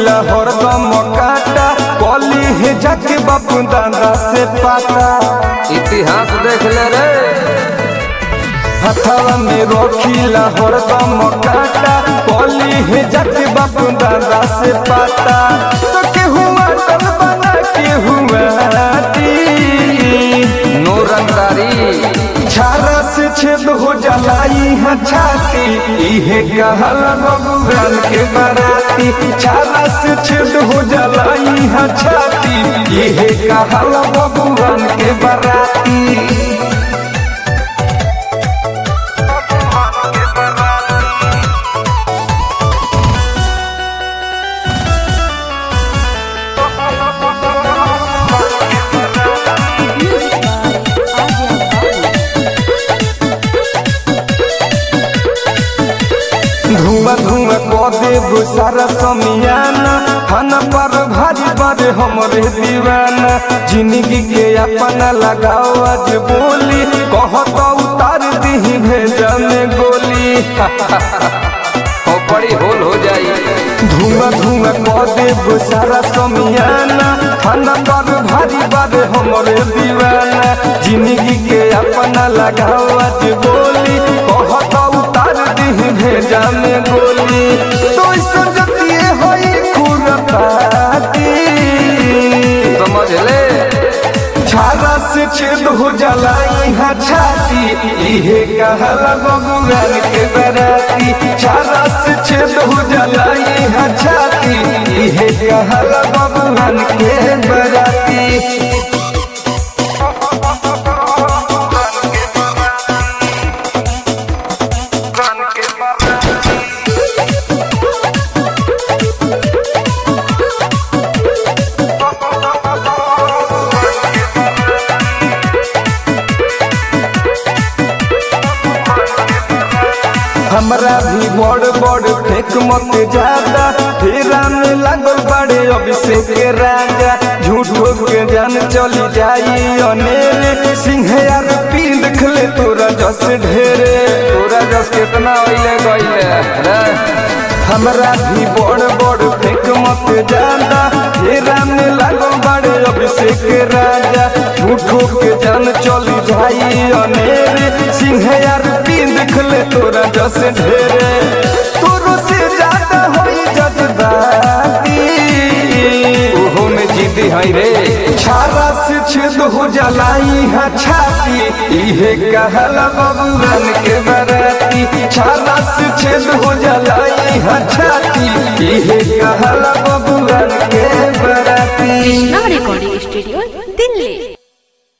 रखीला हरदम काटा कली है जाके बापू दादा से पाता इतिहास देख ले रे हथवा में रखीला हरदम काटा कली है जाके बापू दादा से पाता तो केहू अटल बना केहू आती नो रंगदारी छारा से छेद हो जलाई है छाती इहे कहल भगवान के बराती छारा से छेद हो जलाई है छाती इहे कहल भगवान के बराती धुआं धुआं कऽ देब सारा समियाना खाना पर भारी बारे हमरे दीवाना जिंदगी के अपना लगाओ आज बोली कहत उतार दीही भेजा में गोली खोपड़ी होल हो जाई धुआं धुआं कऽ देब सारा समियाना खाना पर भारी बारे हमरे दीवाना जिंदगी के अपना लगाओ आज बोली कहत उतार दीही भेजा में गोली तो सजतिए होई खुरपाती समझ ले छाला से छेद हो जाला यहाँ छाती इहे कहला भगवान के बराती छाला से छेद हो जाला यहाँ छाती इहे कहला भगवान के बराती हमरा भी बड़ बड़ फेक मत ज्यादा फेरा में लागल बड़े अभिषेक के राजा झूठो के जान चली जाई अनेरे सिंह यार पी देख ले तोरा जस ढेरे तोरा जस कितना ओइले गइले रे हमरा भी बड़ बड़ फेक मत ज्यादा फेरा में लागल बड़े अभिषेक के राजा झूठो के जान चली जाई अनेरे सिंह यार पी देख ले तोरा जस ढेरे तोरो से ज्यादा होई जज्बाती ओहो में जिद्दी है रे छाला से छेद हो जलाई है छाती इहे कहला भगवान के बराती छाला से छेद हो जलाई है छाती इहे कहला भगवान के बराती कृष्णा रिकॉर्डिंग स्टूडियो